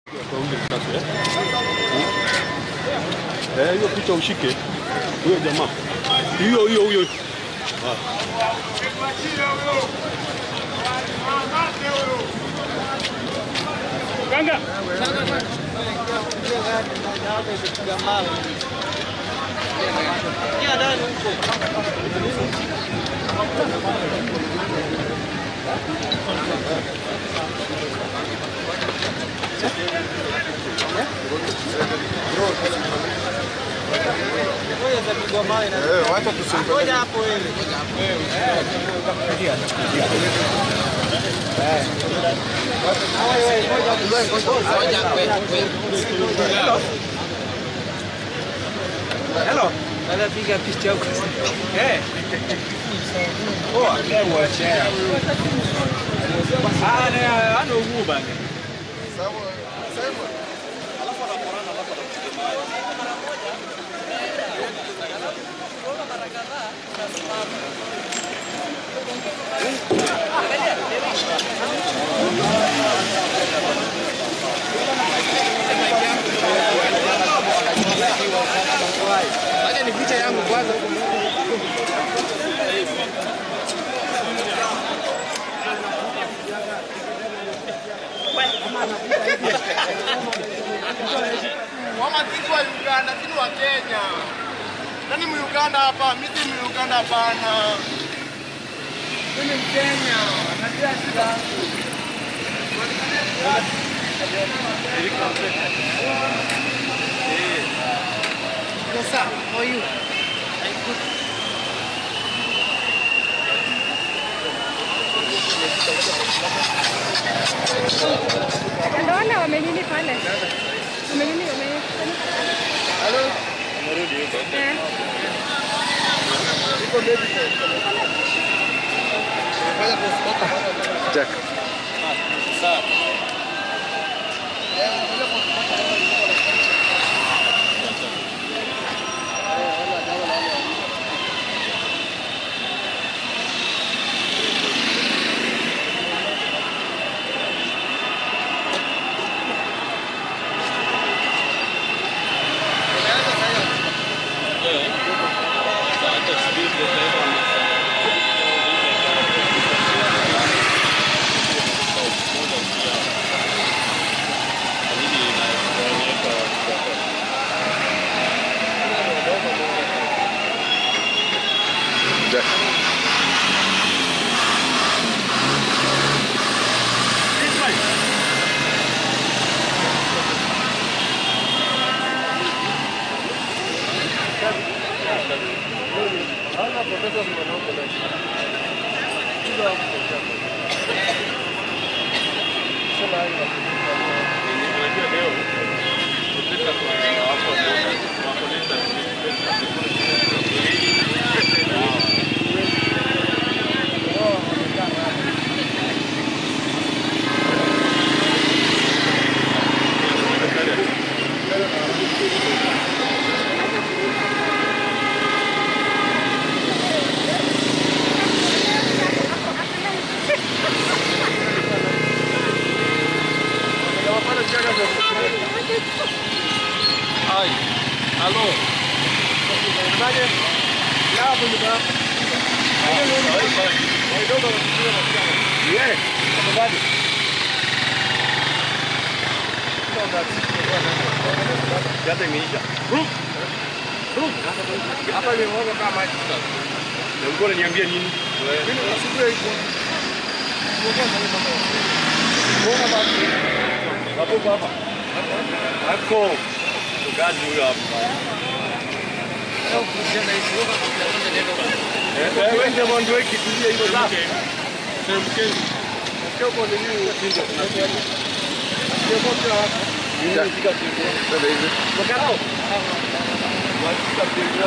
Eh, hiyo picha ushike huyo jamaa, hiyo hiyo huyo. Ganga. Wacha tusimpe. Anapiga picha huko. Eh. Poa, kwa share. Ah, ne, ano huu bana. Wacha ni picha yangu kwanza. Wamatiki wa Uganda, sini wa Kenya. Nani Muganda hapa? Mimi si Muganda hapana. Mimi ni Mkenya. Najua shida yangu. What's up? How are you? Ndio wale wamenini pale. Wamenini wame. Halo. Eh. Jack. Jack. Ai. Halo. Yeah. Yata imeisha. Hapa imemwaga kama maji sasa. Na ulikuwa unaniambia nini? Mimi nasubiri hivyo. Hapo hapa. Hapo. Kazi huyo hapa. Eh, wewe ndio mwanzo weki tulia hiyo sasa. Semkeni. Nasikia uko nini ukiingia. Ndio moto hapa. Jack. Nifika siku. Twende hivi. Makarao. Wafika siku.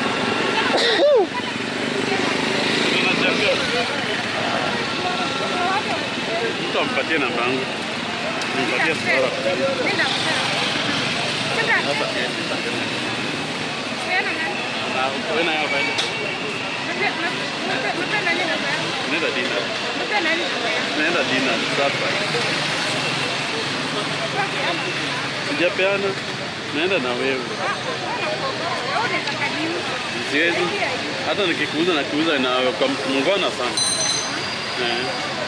Mtu ampatie namba yangu. Nimpatie sura. Nenda. Sasa. Siana nani? Wewe na yeye bado. Mpe mpe mpe nani namba yako? Nenda dina. Mpe nani namba yako? Nenda dina sasa. Okay, ama. Sijapeana. Naenda na wewe. Siwezi. Hata nikikuuza na kuuza na kwa mngona sana. Eh.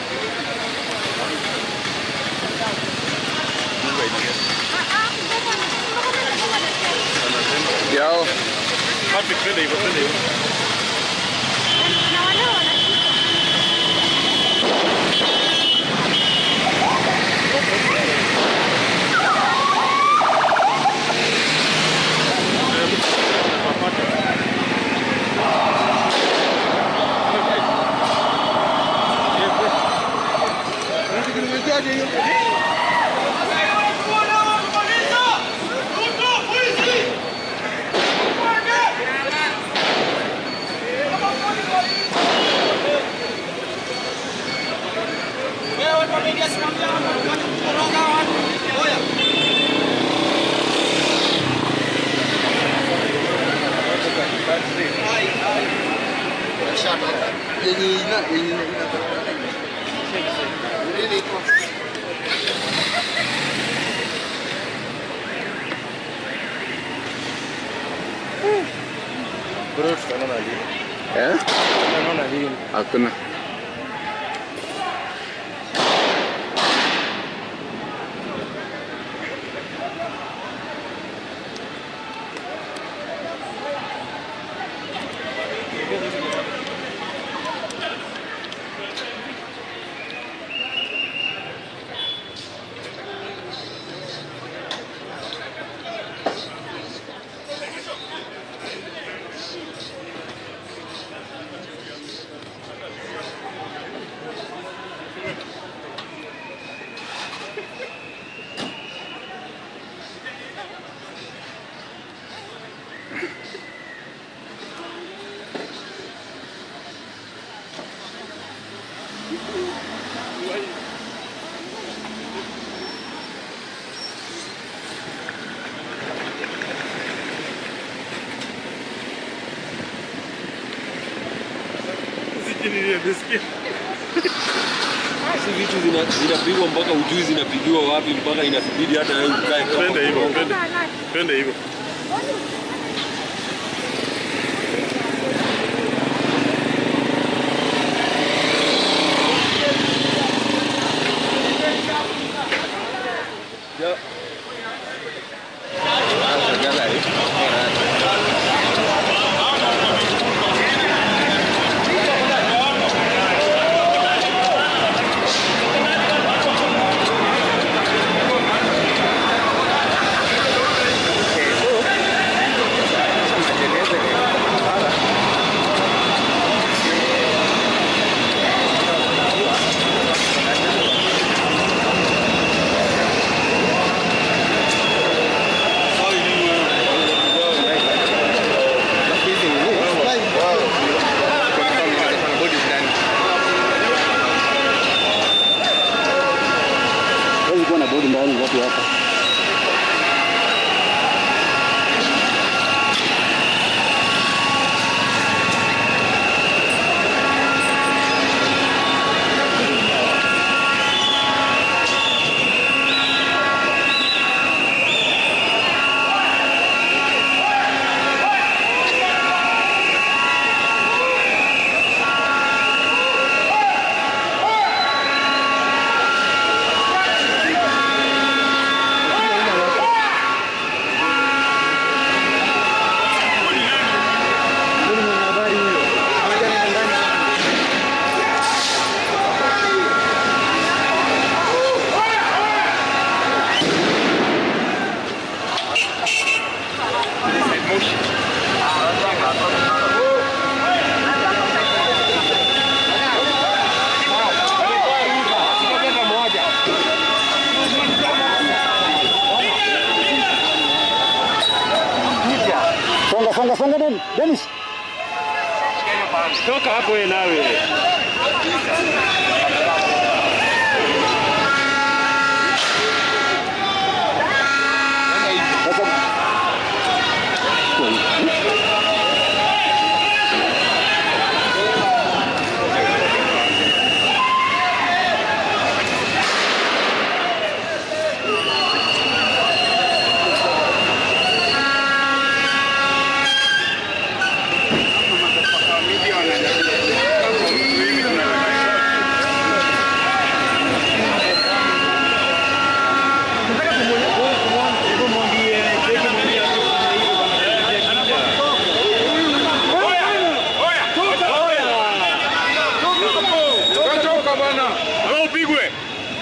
Yao. Happy twende hivyo, twende hivyo. Yenye ina yenye ina. Bro, tutaonana lini? Eh? Tutaonana lini? Hakuna. Si vitu zina- zinapigwa mpaka ujui zinapigiwa wapi mpaka inabidi hata wewe ukae kama Twende hivyo, kirogo. twende. Twende hivyo. Huwezi kuwa na bodi ndani watu hapa. Songa songa songa Dennis. Dennis. Toka hapo wewe nawe.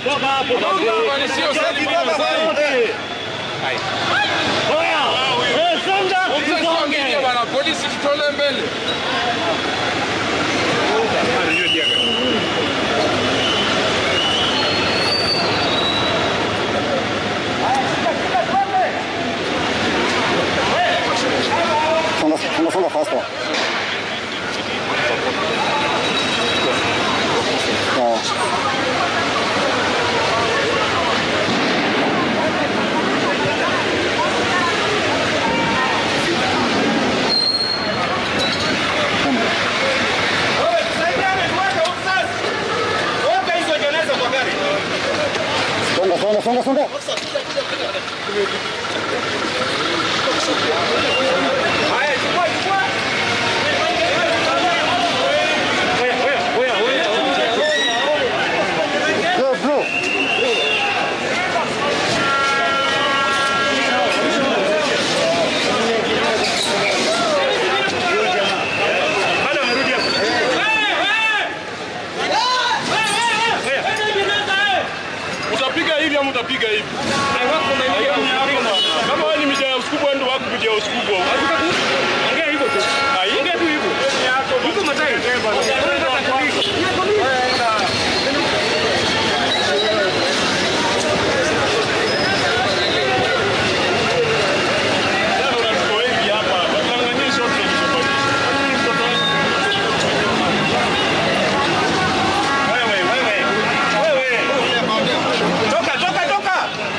Bana polisi tutolee mbele. Songa, songa, songa faster. Ja. Songa, songa, songa, songa. Bro, bro. Utapiga hivi ama utapiga hivi? Kama wewe ni media ya uskubwa ndio wako media ya uskubwa. Ongea hivyo tu. Ongea tu hivyo. Huko matai. Toka, toka, toka!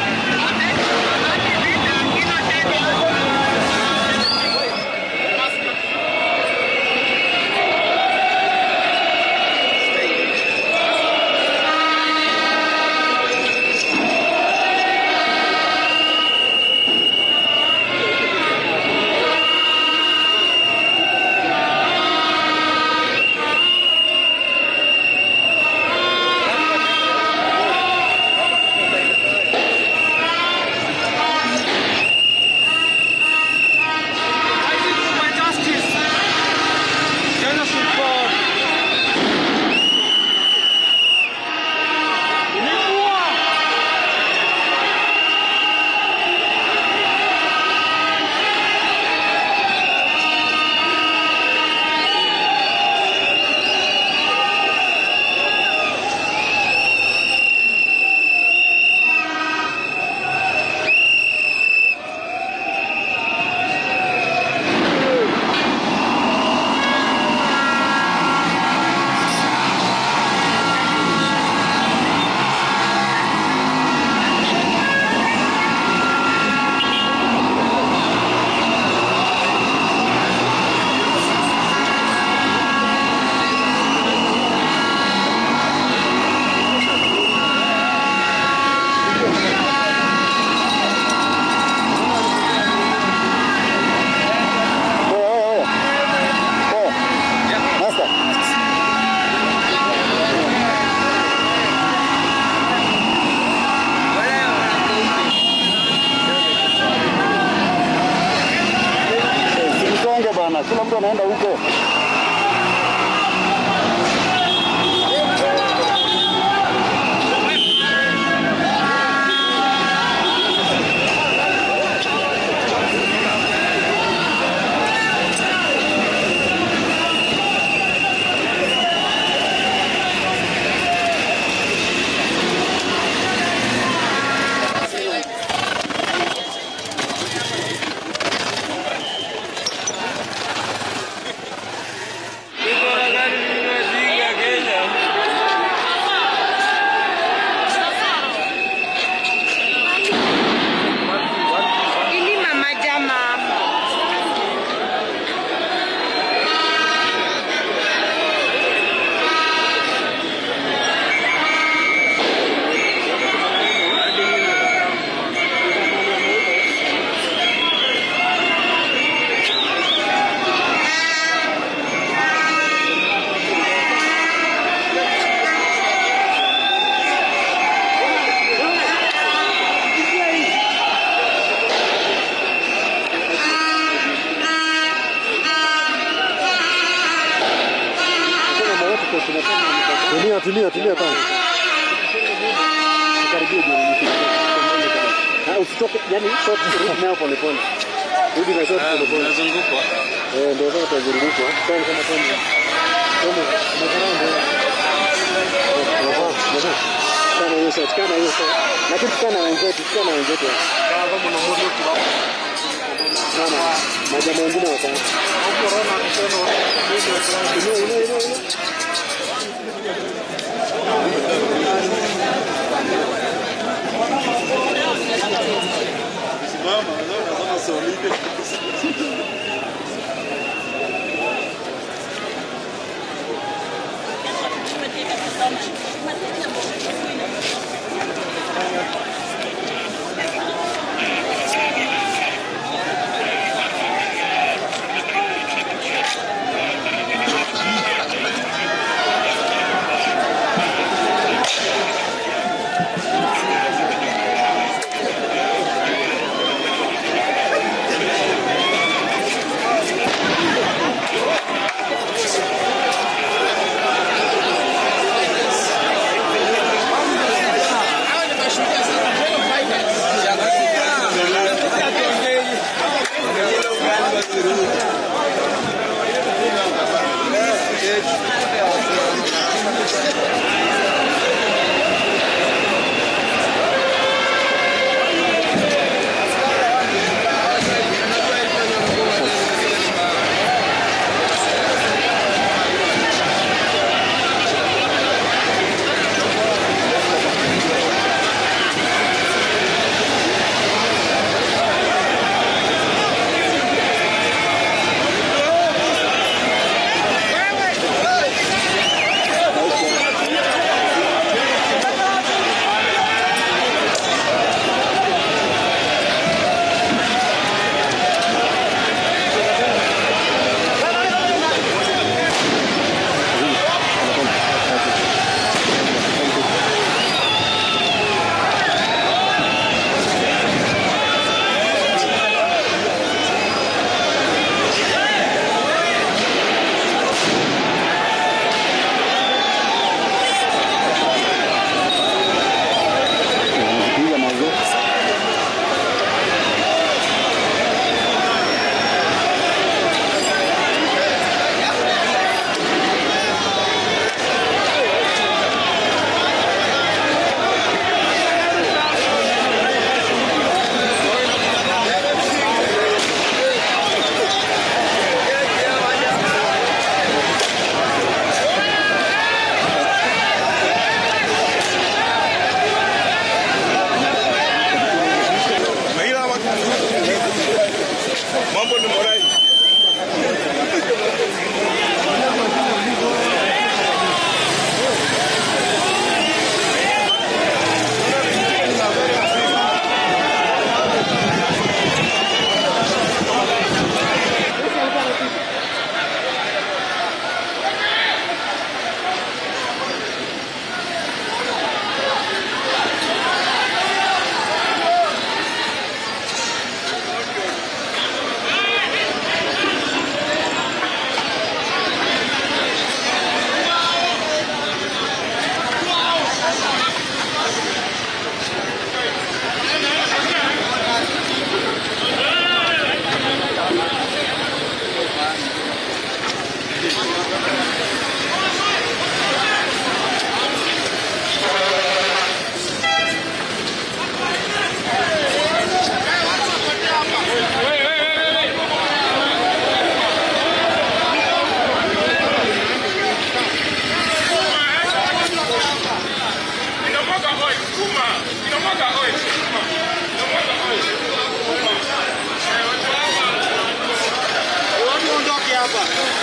Oya, oya, oya. Oya. Master. Eh, Msonge bana, kila mtu anaenda huko. Ini mama jama. Tulia, tulia, tulia kwanza. usitoke, yani short rudi nayo pole pole. Rudi na short pole pole. Unazungukwa. Eh, ndio sasa tutazungukwa. Tena kama tena. Tomo, mkarao ndio. Unafaa, unafaa. Kana hiyo shot, kana hiyo shot. Lakini kana wenzetu, kana wenzetu. Kama mna moyo kwa Mama, majamaa wengine watano. corona kusema Inua, inua, inua, inua. mama, naona kama solide. Piga mazo. Mambo ni morai. Watu ondoke hapa.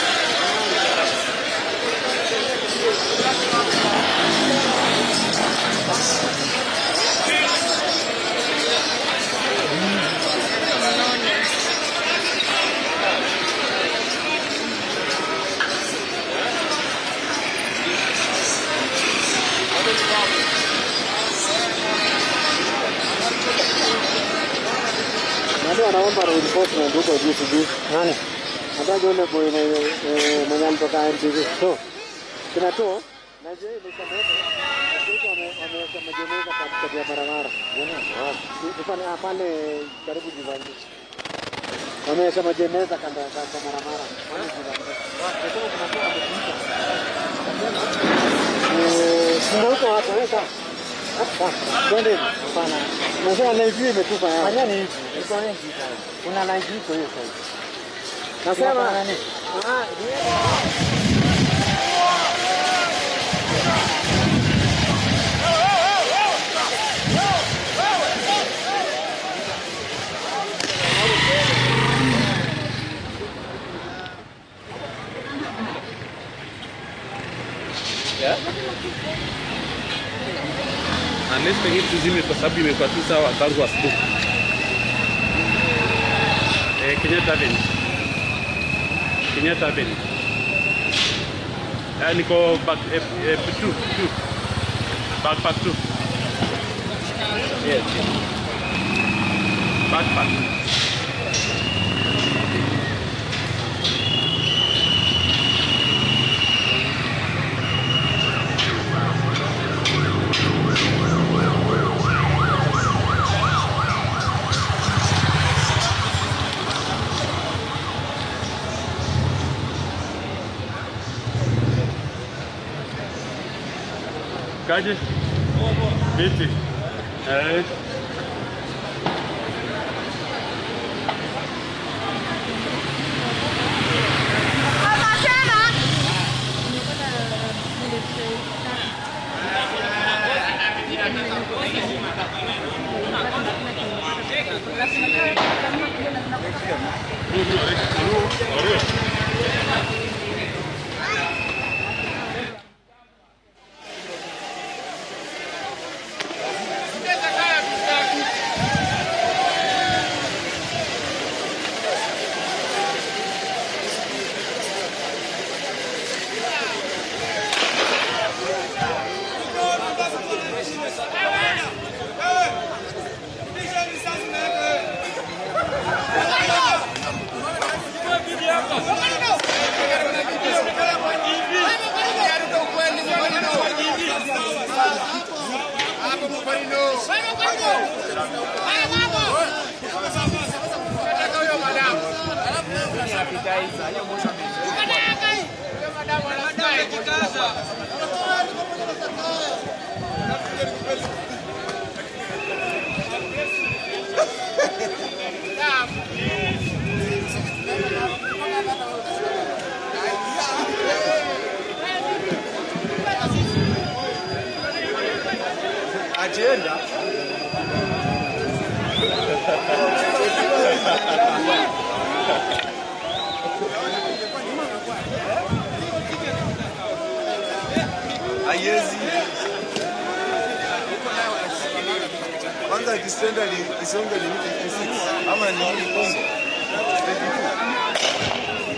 Nani anaomba reinforcement huko juu sijui. Nani? Nataka yule boy mwenye eh, mwenye alitoka NTV. To. Kina to Na je, imeshameka. Watoto wame- wameweka majeneza katikati ya barabara. Sasa ni ah, pale karibu Jivanji. Wameweka majeneza kando ya kando ya barabara. Pale Jivanji. Nasema kuna mtu amepita. Eh, Funga huko watu, eh, sawa. Ah, Twende hivi. Hapana. Nasema live hii imetupa hapa. Fanyeni hivi. Iko wengi sana. Kuna live iko hiyo sasa. Nasema nani? Ah, ni Unless pengine tuzime kwa sababu imekuwa tu sawa tangu asubuhi. Eh, Kenyatta Avenue. Kenyatta Avenue. Eh, niko back eh, eh, two, two. Backpack two. Yes, yes. Backpack. Kaje? Vipi? Eh. Ajenda. Haiwezi. Kwanza ikistenda isonge ni 56 ama ni Kongo. 22.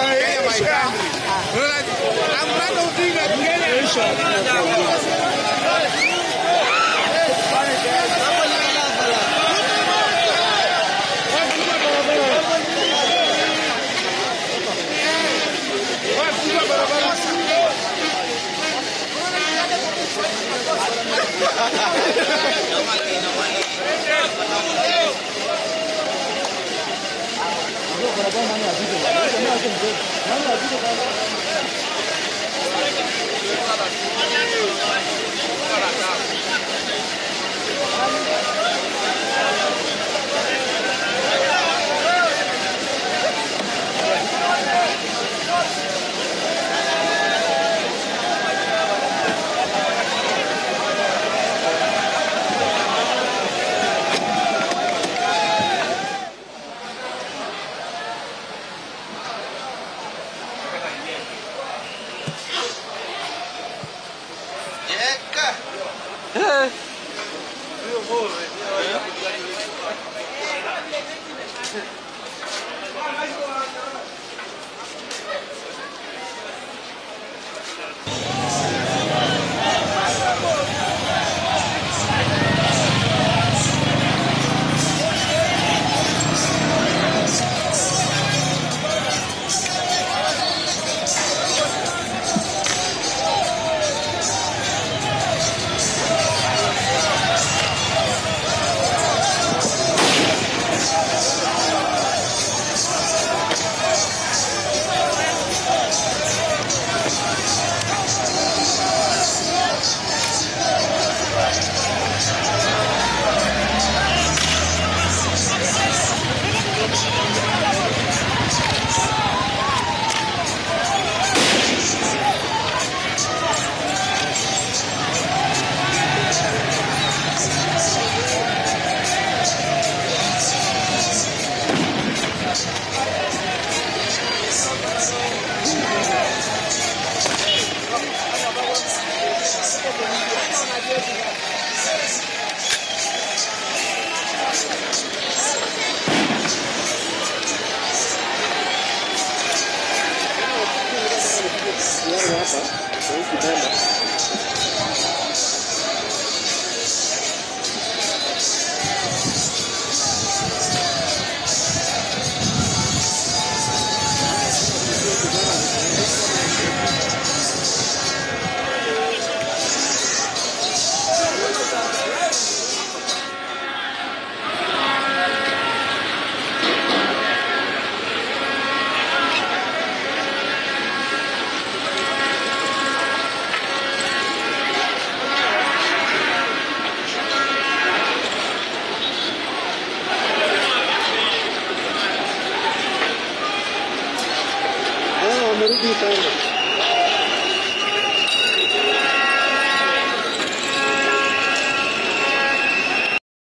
Amrado Odinga Kenya. Hao wamerudi sana.